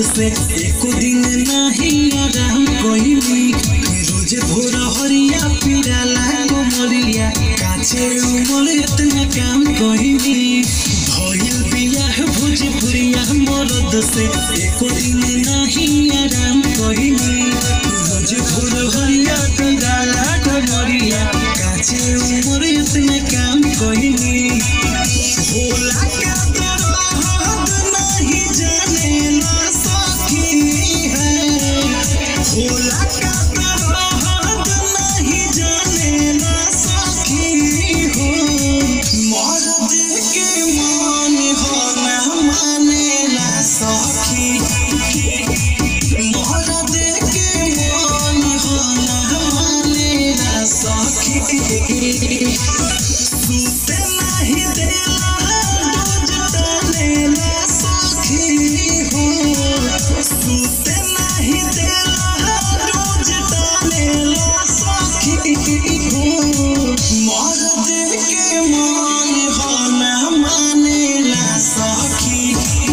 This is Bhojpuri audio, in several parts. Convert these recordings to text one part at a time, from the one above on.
से एको दिन नाही आराम कइली रोज भोर हरिया पिराला कोमरिया काचे उमर इतना काम कइली भइल बियाह भोजपुरिया मरद से एको दिन नाही आराम कइली रोज भोर हरिया पिराला कोमरिया काचे उमर इतना काम कइली होला का दर्द नहीं जानेला सखी है होला का दर्द नहीं जानेला सखी हो मर्द के मन हो ना मानेला सखी मर्द के मन हो ना मानेला सखी सुते नाही देला रोज टालेला सखी हो सुते नाही देला रोज टालेला सखी हो मर्द के मन हो ना मानेला सखी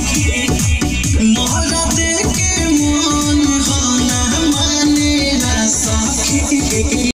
मर्द के मन हो ना मानेला सखी